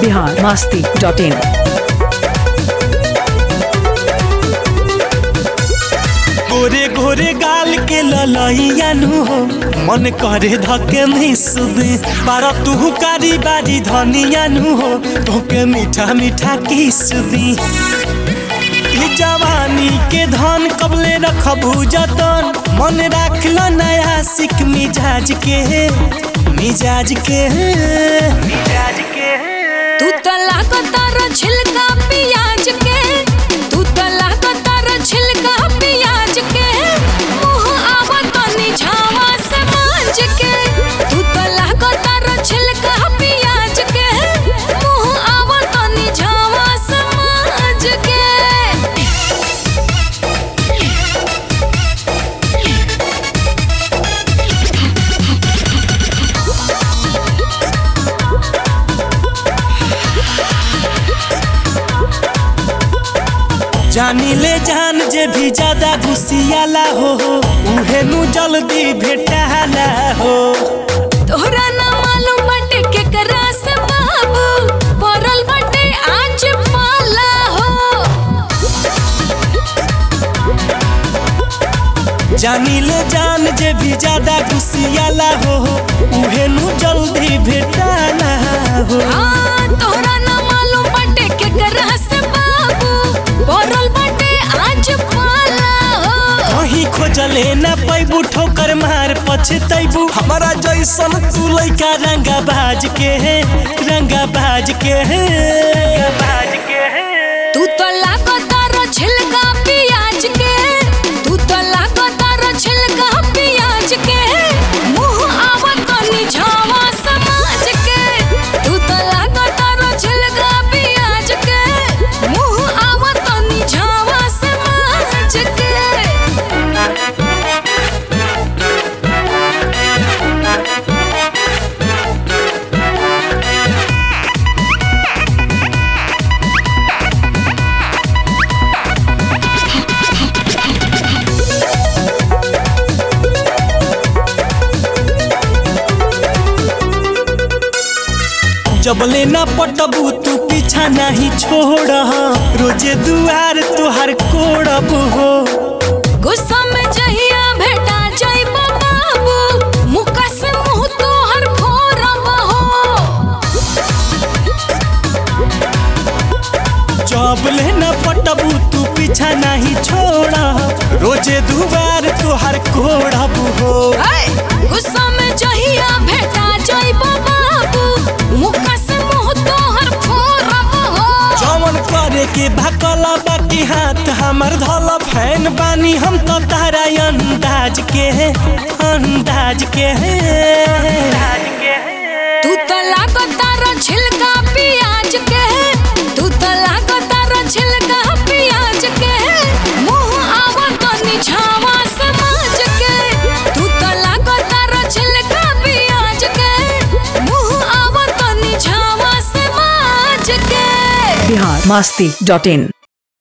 Bihar Masti dot in गोरे गोरे गाल के ललैयानु हो मन करे धके मिसुदे बारा तू कारी बारी धनियानु हो तोके मीठा मीठा किसुदी ई जवानी के धन कबले रखबू जतन मन राखल नया सिक मिजाज के मिजाज के मिजाज के तू तो लागतार छिलका पियाज के तू तो लागतार छिलका पियाज के मुंह आवत निझावा से मांज के तू तो लागतार छिलका पियाज के मुंह आवत निझावा से मांज के जानी ले जान जे भी ज्यादा घुसियाला हो उहे नु जल्दी भेटाला हो तोहरा ना मालूम बाटे केकरा से बाबू पड़ल बाटे आज पाला हो जानी ले जान जे भी ज्यादा घुसियाला हो उहे नु जल्दी भेटाला हो हाँ, तोहरा ना मालूम बाटे केकरा से बाबू पड़ल बाटे आज पाला हो कहीं खोजले ना पैबू ठोकर मार पछतैबू हमारा जैसन तू लइका रंगा बाज के है रंगा बाज के है बाज के है तू तो लागतार छिलका पियाज के तू तो लागतार छिलका पियाज के मुंह आवत निझावा समाज के तू तो लागतार छिलका पियाज के मुंह आवत निझावा समाज के जबले ना पटबू तू पीछा नहीं छोड़ रोजे दुआर तुहार कोड़ब हो गुस्सा में जहिया भेटा जाइबा बाबू मुका से मुंह तोहर फोरब हो जबले ना पटबू तू पीछा नहीं छोड़ रोजे दुआर तुहार कोड़ब हो है गुस्सा में जहिया भेटा जाइबा बाबू मुका से मुंह तोहर फोरब हो जवन करे के भकल बाकी हाथ हमर धल फैन बानी हम तो तारा अंदाज के है अंदाज के है तू तो लागतार छिलका पियाज के तू तो लागतार छिलका पियाज के मुंह आवत निझावा समाज के तू तो लागतार छिलका पियाज के मुंह आवत निझावा समाज के बिहार मास्ती डॉट इन